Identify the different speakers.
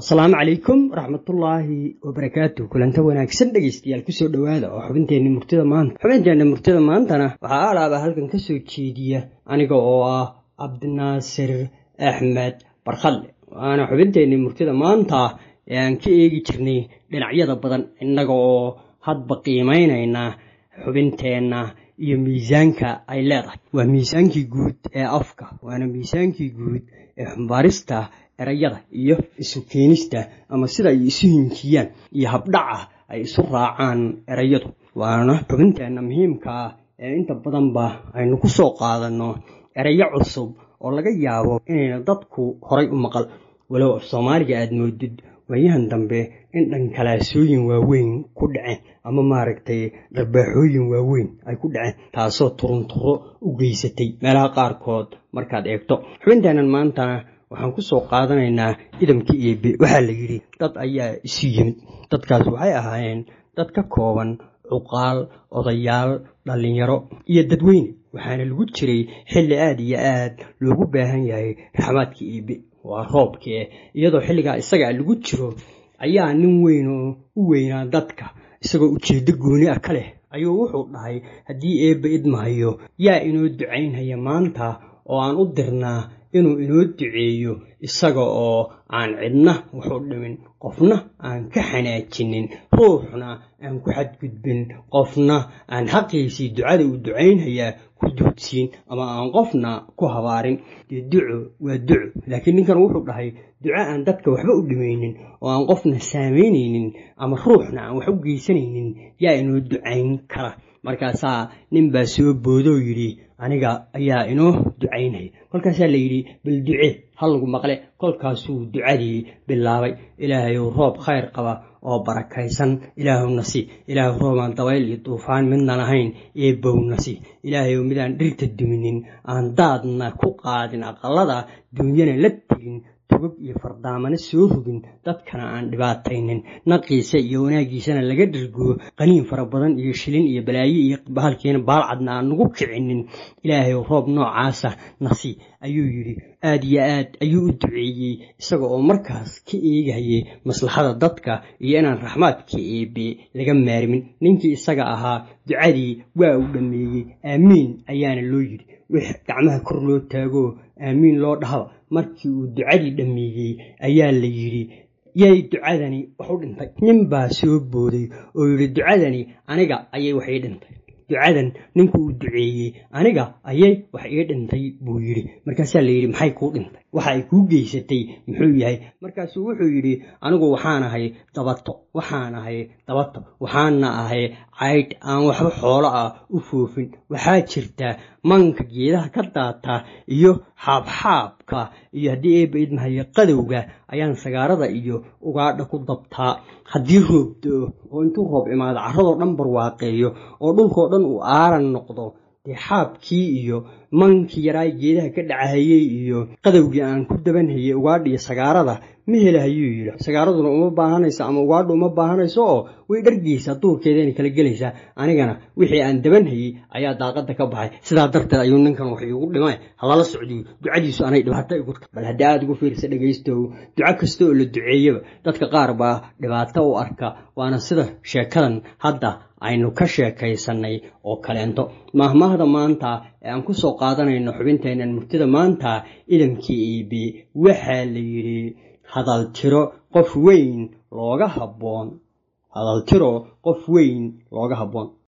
Speaker 1: asalaamu calaykum waraxmatullaahi wabarakaatu kulanta wanaagsan dhegaystayaal kusoo dhowaada oo xubinteenna murtida maanta xubinteenna murtida maantana waxaa alaaba halkan ka soo jeediya aniga oo ah cabdinaasir axmed barkhalle waana xubinteenni murtida maanta ee aan ka eegi jirnay dhinacyada badan innaga oo hadba qiimaynayna xubinteenna iyo miisaanka ay leedahay waa miisaankii guud ee afka waana miisaankii guud ee xumbaarista erayada iyo isu keenista ama sida ay isu hinkiyaan iyo habdhaca ay isu raacaan erayadu waana xubinteenna muhiimka ah ee inta badanba aynu ku soo qaadanno erayo cusub oo laga yaabo inayna dadku horay u maqal walow af soomaaliga aada moodid waayahan dambe in dhankalaasooyin waaweyn ku dhaceen ama maaragtay dharbaaxooyin waaweyn ay ku dhaceen taasoo turunturo u geysatay meelaha qaarkood markaad eegto xubinteennan maantana waxaan ku soo qaadanaynaa idamkii eebe waxaa la yidhi dad ayaa isu yimid dadkaas waxay ahaayeen dad ka kooban cuqaal odayaal dhallinyaro iyo dadweyne waxaana lagu jiray xilli aada iyo aad loogu baahan yahay raxmaadka eebe waa roobkee iyadoo xilligaa isagaa lagu jiro ayaa nin weyn oo u weynaa dadka isagoo ujeeddo gooni ah ka leh ayuu wuxuu dhahay haddii eebbe idmahayo yaa inoo ducaynhaya maanta oo aan u dirnaa inuu inoo duceeyo isaga oo aan cidna waxu dhimin qofna aan ka xanaajinin ruuxna aan ku xadgudbin qofna aan xaqiisii ducada uu ducaynhayaa ku duudsiin ama aan qofna ku habaarin dee duco waa duco laakiin ninkan wuxuu dhahay duco aan dadka waxba u dhimaynin oo aan qofna saamaynaynin ama ruuxna aan wax u geysanaynin yaa inoo ducayn kara markaasaa nin baa soo boodoo yidhi aniga ayaa inoo ducaynaya kolkaasaa la yidhi bal duce ha lagu maqle kolkaasuu ducadii bilaabay ilaahayow roob khayr qaba oo barakaysan ilaahowna si ilaahu roobaan dabayl iyo duufaan midnan ahayn eebbowna si ilaahayow midaan dhirta duminin aan daadna ku qaadin aqalada duunyana la tegin tugag iyo fardaamana soo rogin dadkana aan dhibaataynin naqiisa iyo wanaaggiisana laga dhargo qaniin fara badan iyo shilin iyo balaayo iyo bahalkiina baalcadna aan nagu kicinin ilaahay roob noocaasa nasi ayuu yidhi aada iyo aad ayuu u duceeyey isaga oo markaas ka eegayay maslaxada dadka iyo inaan raxmaadka eebe laga maarmin ninkii isaga ahaa ducadii waa uu dhammeeyey aamiin ayaana loo yidhi wix gacmaha kor loo taagoo aamiin loo dhahaba markii uu ducadii dhammeeyey ayaa la yidhi yay ducadani wax u dhintay nin baa soo booday oo yidhi ducadani aniga ayay wax ii dhintay ducadan ninku uu duceeyey aniga ayay wax ii dhintay buu yidhi markaasaa la yidhi maxay kuu dhintay waxa ay kuu geysatay muxuu yahay markaasuu wuxuu yidhi anigu waxaan ahay dabato waxaan ahay dabato waxaana ahay caydh aan waxba xoolo ah u foofin waxaa jirta manka geedaha ka daata iyo xaabxaabka iyo haddii eebba idmahayo qadowga ayaan sagaarada iyo ugaadha ku dabtaa haddii roob do-o oo intuu roob imaado carradoo dhan barwaaqeeyo oo dhulkoo dhan uu aaran noqdo dee xaabkii iyo mankii yaraay geedaha ka dhacahayey iyo qadowgii aan ku dabanhayey ugaadha iyo sagaarada ma helahayuu yidhi sagaaraduna uma baahanayso ama ugaadha uma baahanayso oo way dhargeysaa duurkeedayna kala gelaysaa anigana wixii aan dabanhayey ayaa daaqada ka baxay sidaa darteed ayuu ninkan wax iigu dhimay halala socdiyo ducadiisu anay dhibaato igu ta bal haddii aada ugu fiirsa dhegaystow duco kasta oo la duceeyaba dadka qaar baa dhibaato u arka waana sida sheekadan hadda aynu ka sheekaysannay oo kaleento maahmaahda maanta ee aan ku soo qaadanayno xubinteennan murtida maanta idamkii iibi waxaa la yidhi hadal tiro qof weyn looga habboon hadal tiro qof weyn looga habboon